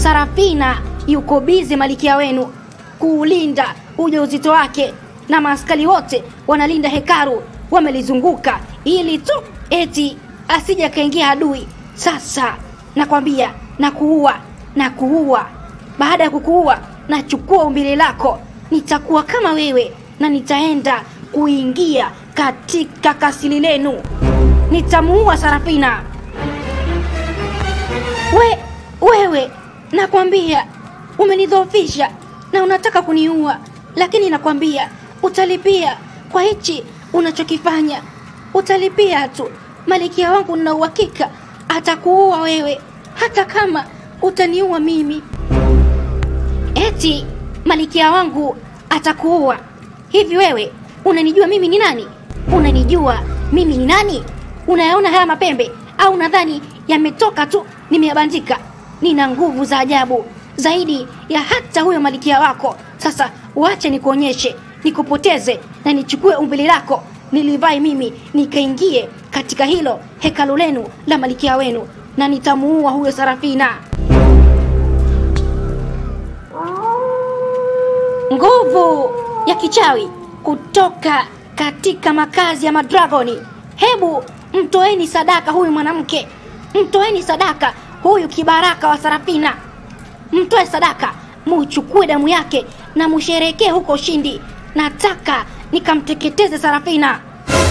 Sarafina yuko bize malikia wenu kuulinda ujauzito wake, na maaskari wote wanalinda hekaru, wamelizunguka ili tu eti asije akaingia adui. Sasa nakwambia na kuua na kuua. Baada ya kukuua, nachukua umbile lako, nitakuwa kama wewe na nitaenda kuingia katika kasili lenu, nitamuua Sarafina. We, wewe nakwambia umenidhoofisha na unataka kuniua, lakini nakwambia utalipia kwa hichi unachokifanya, utalipia tu. Malikia wangu na uhakika atakuua wewe, hata kama utaniua mimi. Eti malikia wangu atakuua? Hivi wewe unanijua mimi ni nani? Unanijua mimi ni nani? Unayaona haya mapembe au nadhani yametoka tu nimeyabandika? Nina nguvu za ajabu zaidi ya hata huyo malikia wako. Sasa wache nikuonyeshe, nikupoteze na nichukue umbili lako nilivae mimi nikaingie katika hilo hekalu lenu la malikia wenu, na nitamuua huyo Sarafina. Nguvu ya kichawi kutoka katika makazi ya madragoni. Hebu mtoeni sadaka huyu mwanamke, mtoeni sadaka huyu kibaraka wa Sarafina, mtoe sadaka, muchukue damu yake na musherekee huko ushindi. Nataka nikamteketeze Sarafina.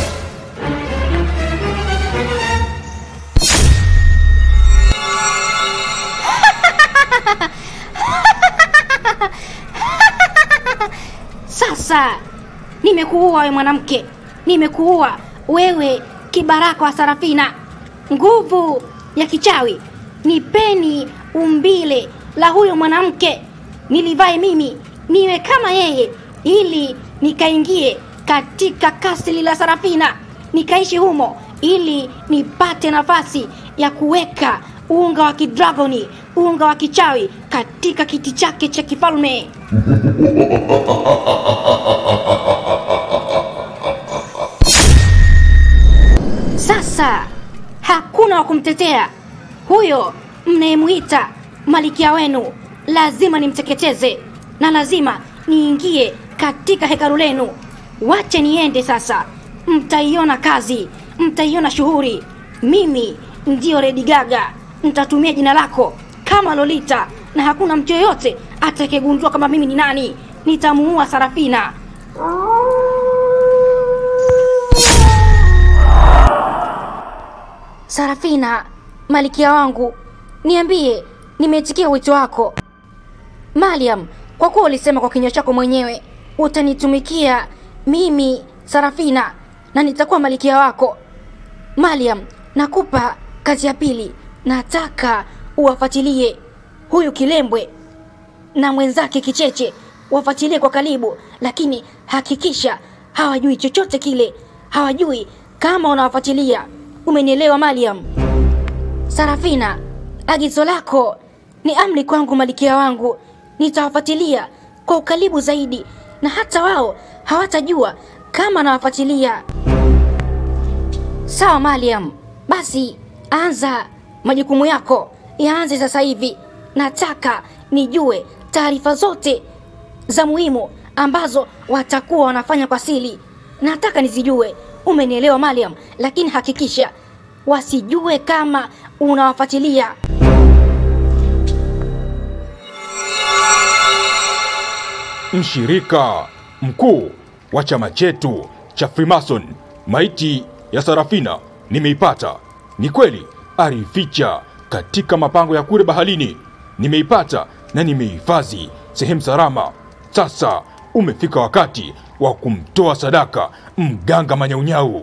Sasa nimekuua wewe mwanamke, nimekuua wewe kibaraka wa Sarafina. Nguvu ya kichawi, nipeni umbile la huyo mwanamke nilivae mimi niwe kama yeye, ili nikaingie katika kasri la Sarafina nikaishi humo, ili nipate nafasi ya kuweka unga wa kidragoni, unga wa kichawi katika kiti chake cha kifalme. Sasa hakuna wa kumtetea huyo mnayemuita malikia wenu, lazima nimteketeze na lazima niingie katika hekalu lenu. Wache niende sasa, mtaiona kazi, mtaiona shughuli. Mimi ndiyo Lady Gaga, nitatumia jina lako kama Lolita na hakuna mtu yoyote atakayegundua kama mimi ni nani. Nitamuua Sarafina. Sarafina, malikia wangu, niambie, nimeitikia wito wako. Mariam, kwa kuwa ulisema kwa kinywa chako mwenyewe utanitumikia mimi Sarafina na nitakuwa malikia wako. Mariam, nakupa kazi ya pili. Nataka uwafuatilie huyu Kilembwe na mwenzake Kicheche, wafuatilie kwa karibu, lakini hakikisha hawajui chochote kile, hawajui kama unawafuatilia. Umenielewa Mariam? Sarafina, agizo lako ni amri kwangu, malikia wangu. Nitawafuatilia kwa ukaribu zaidi, na hata wao hawatajua kama nawafuatilia. Sawa Mariam, basi anza majukumu yako, yaanze sasa hivi. Nataka nijue taarifa zote za muhimu ambazo watakuwa wanafanya kwa siri, nataka nizijue. Umenielewa Mariam? Lakini hakikisha wasijue kama unawafuatilia. Mshirika mkuu wa chama chetu cha Freemason, maiti ya Sarafina nimeipata. Ni kweli alificha katika mapango ya kule baharini. Nimeipata na nimehifadhi sehemu salama. Sasa umefika wakati wa kumtoa sadaka mganga Manyaunyau.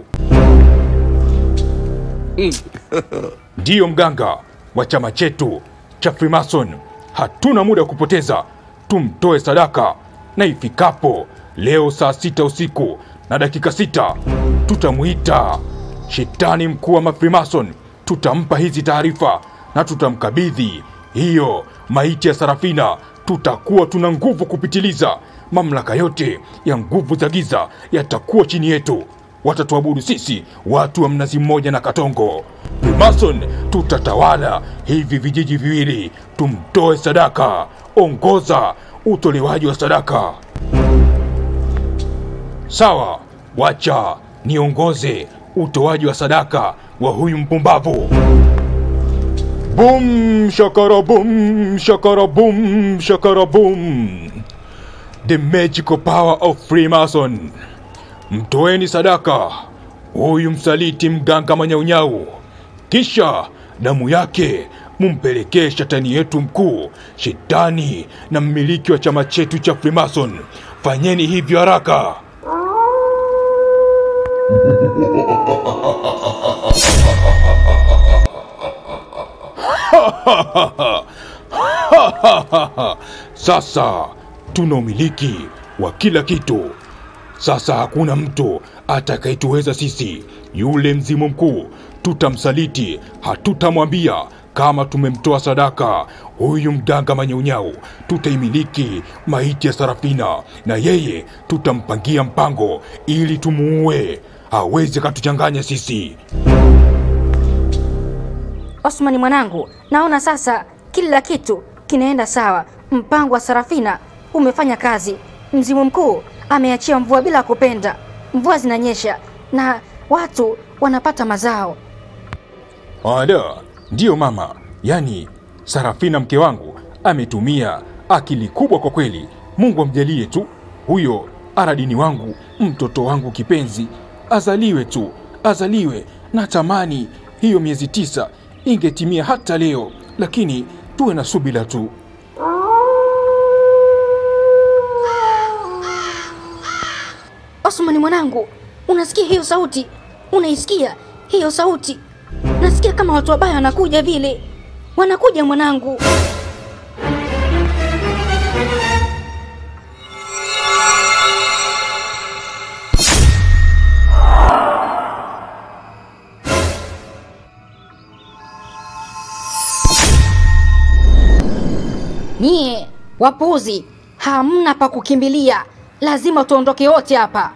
Ndiyo mganga wa chama chetu cha Freemason, hatuna muda wa kupoteza, tumtoe sadaka, na ifikapo leo saa sita usiku na dakika sita tutamuita shetani mkuu wa Mafreemason, tutampa hizi taarifa na tutamkabidhi hiyo maiti ya Sarafina. Tutakuwa tuna nguvu kupitiliza, mamlaka yote ya nguvu za giza yatakuwa chini yetu. watatuabudu sisi watu wa mnazi mmoja na Katongo. Freemason tutatawala hivi vijiji viwili, tumtoe sadaka. Ongoza utolewaji wa sadaka. Sawa, wacha niongoze utoaji wa sadaka wa huyu mpumbavu. Bum shakara bum shakara bum shakara bum. The magical power of Freemason. Mtoeni sadaka huyu msaliti mganga manyaunyau, kisha damu yake mumpelekee shetani yetu mkuu, shetani na mmiliki wa chama chetu cha Freemason. Fanyeni hivyo haraka. Sasa tuna umiliki wa kila kitu. Sasa hakuna mtu atakayetuweza sisi. Yule mzimu mkuu tutamsaliti, hatutamwambia kama tumemtoa sadaka huyu mganga manyaunyau. Tutaimiliki maiti ya Sarafina na yeye tutampangia mpango ili tumuue. Hawezi akatuchanganya sisi. Osmani mwanangu, naona sasa kila kitu kinaenda sawa. Mpango wa Sarafina umefanya kazi. Mzimu mkuu ameachia mvua bila kupenda. Mvua zinanyesha na watu wanapata mazao. Ada, ndiyo mama. Yaani Sarafina mke wangu ametumia akili kubwa kwa kweli. Mungu amjalie tu huyo Aradini wangu, mtoto wangu kipenzi, azaliwe tu, azaliwe. Natamani hiyo miezi tisa ingetimia hata leo, lakini tuwe na subira tu. Osmani mwanangu, unasikia hiyo sauti? Unaisikia hiyo sauti? Nasikia kama watu wabaya wanakuja vile, wanakuja mwanangu. Nyie wapuzi, hamna pa kukimbilia, lazima tuondoke wote hapa.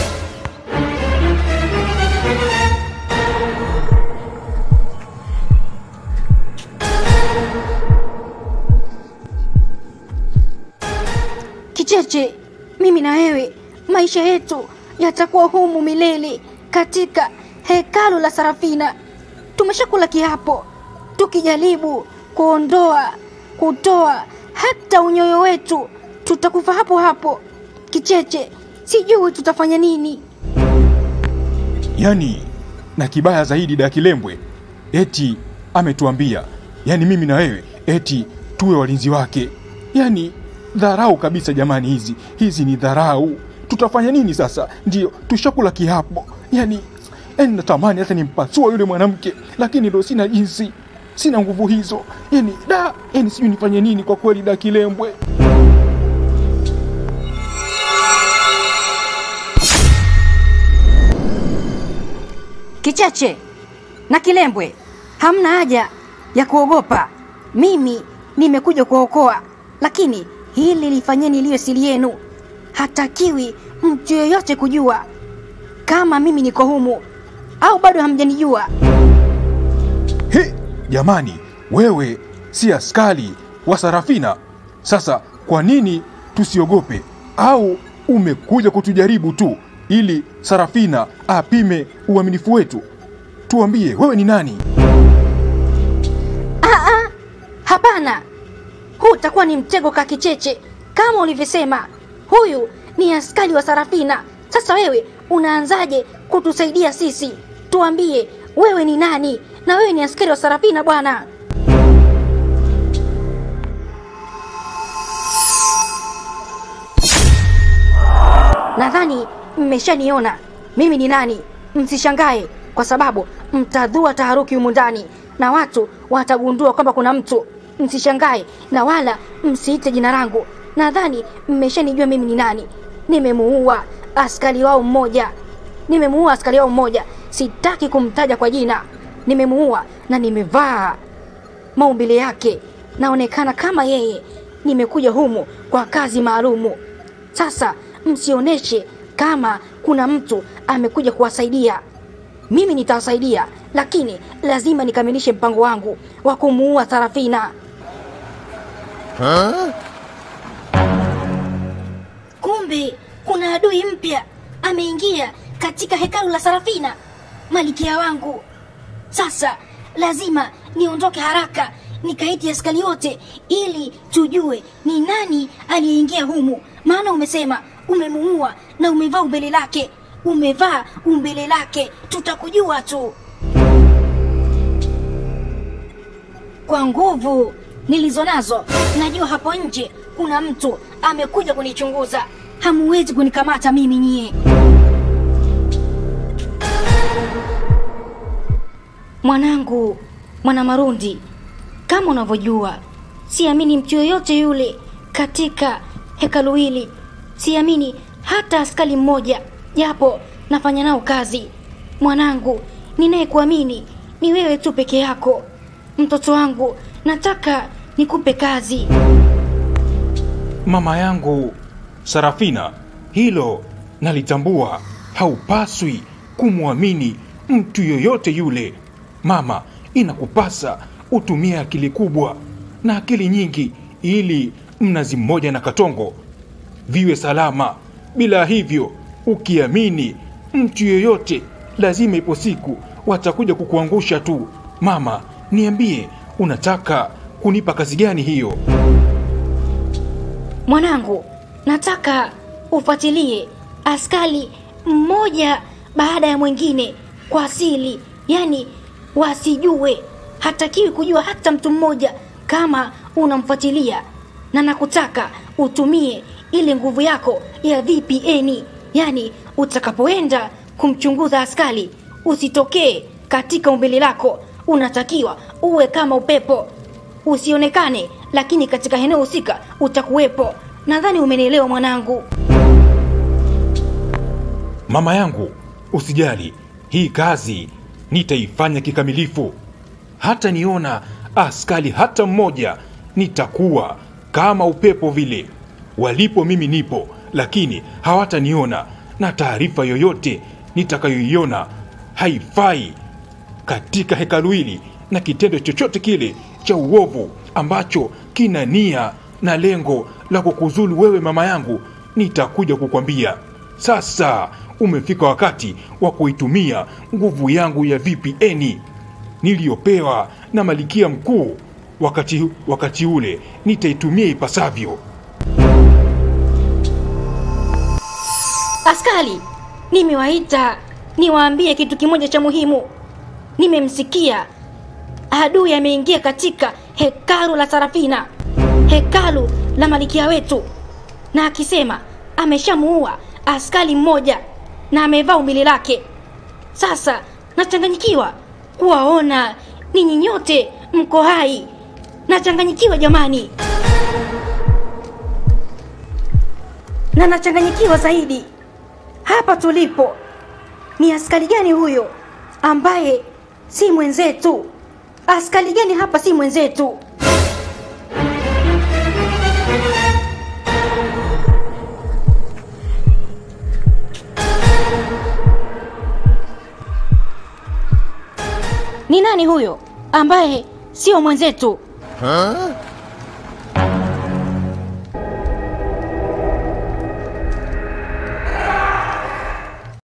Kicheche, mimi na wewe, maisha yetu yatakuwa humu milele katika hekalu la Sarafina. Tumeshakula kiapo, tukijaribu kuondoa kutoa hata unyoyo wetu, tutakufa hapo hapo. Kicheche, sijui tutafanya nini. Yaani, na kibaya zaidi Dakilembwe eti ametuambia, yaani mimi na wewe eti tuwe walinzi wake. Yaani dharau kabisa jamani, hizi hizi ni dharau. Tutafanya nini sasa? Ndio tushakula kiapo. Yaani, yaani natamani hata nimpasua yule mwanamke, lakini ndo sina jinsi, sina nguvu hizo. Yaani da, yaani sijui nifanye nini kwa kweli Dakilembwe. Kicheche na Kilembwe, hamna haja ya kuogopa. Mimi nimekuja kuokoa, lakini hili lifanyeni liwe siri yenu. Hatakiwi mtu yeyote kujua kama mimi niko humu, au bado hamjanijua. He, jamani, wewe si askari wa Sarafina. Sasa kwa nini tusiogope? Au umekuja kutujaribu tu ili Sarafina apime uaminifu wetu? Tuambie, wewe ni nani? Hapana, huu utakuwa ni mtego ka Kicheche, kama ulivyosema. Huyu ni askari wa Sarafina. Sasa wewe unaanzaje kutusaidia sisi? Tuambie, wewe ni nani? Na wewe ni askari wa Sarafina bwana. Nadhani mmeshaniona mimi ni nani. Msishangae kwa sababu mtadhua taharuki humu ndani na watu watagundua kwamba kuna mtu. Msishangae na wala msiite jina langu. Nadhani mmeshanijua mimi ni nani. Nimemuua askari wao mmoja, nimemuua askari wao mmoja. Sitaki kumtaja kwa jina. Nimemuua na nimevaa maumbile yake, naonekana kama yeye. Nimekuja humu kwa kazi maalumu. Sasa msioneshe kama kuna mtu amekuja kuwasaidia mimi nitawasaidia, lakini lazima nikamilishe mpango wangu wa kumuua Sarafina. Kumbe kuna adui mpya ameingia katika hekalu la Sarafina, malikia wangu. Sasa lazima niondoke haraka nikaiti askari wote ili tujue ni nani aliyeingia humu, maana umesema umemuua na umevaa umbele lake, umevaa umbele lake, tutakujua tu kwa nguvu nilizo nazo. Najua hapo nje kuna mtu amekuja kunichunguza, hamuwezi kunikamata mimi nyie. Mwanangu, mwana Marundi, kama unavyojua, siamini mtu yoyote yule katika hekalu hili. Siamini hata askari mmoja, japo nafanya nao kazi. Mwanangu, ninayekuamini ni wewe tu peke yako. Mtoto wangu, nataka nikupe kazi. Mama yangu Sarafina, hilo nalitambua. Haupaswi kumwamini mtu yoyote yule. Mama, inakupasa utumie akili kubwa na akili nyingi ili Mnazi Mmoja na Katongo viwe salama. Bila hivyo, ukiamini mtu yoyote, lazima ipo siku watakuja kukuangusha tu. Mama, niambie, unataka kunipa kazi gani hiyo? Mwanangu, nataka ufuatilie askari mmoja baada ya mwingine kwa asili, yani wasijue, hatakiwi kujua hata mtu mmoja kama unamfuatilia, na nakutaka utumie ile nguvu yako ya VPN, yani utakapoenda kumchunguza askari usitokee katika umbile lako, unatakiwa uwe kama upepo usionekane, lakini katika eneo husika utakuwepo. Nadhani umenielewa mwanangu. Mama yangu, usijali, hii kazi nitaifanya kikamilifu. Hata niona askari hata mmoja, nitakuwa kama upepo vile. Walipo mimi nipo, lakini hawataniona, na taarifa yoyote nitakayoiona haifai katika hekalu hili, na kitendo chochote kile cha uovu ambacho kina nia na lengo la kukuzulu wewe mama yangu, nitakuja kukwambia. Sasa umefika wakati wa kuitumia nguvu yangu ya VPN niliyopewa na malikia mkuu. Wakati, wakati ule nitaitumia ipasavyo. Askari, nimewaita niwaambie kitu kimoja cha muhimu. Nimemsikia adui ameingia katika hekalu la Sarafina, hekalu la malikia wetu, na akisema ameshamuua askari mmoja na amevaa umbile lake. Sasa nachanganyikiwa kuwaona ninyi nyote mko hai, nachanganyikiwa jamani, na nachanganyikiwa zaidi hapa tulipo. Ni askari gani huyo ambaye si mwenzetu? Askari gani hapa si mwenzetu? Ni nani huyo ambaye sio mwenzetu?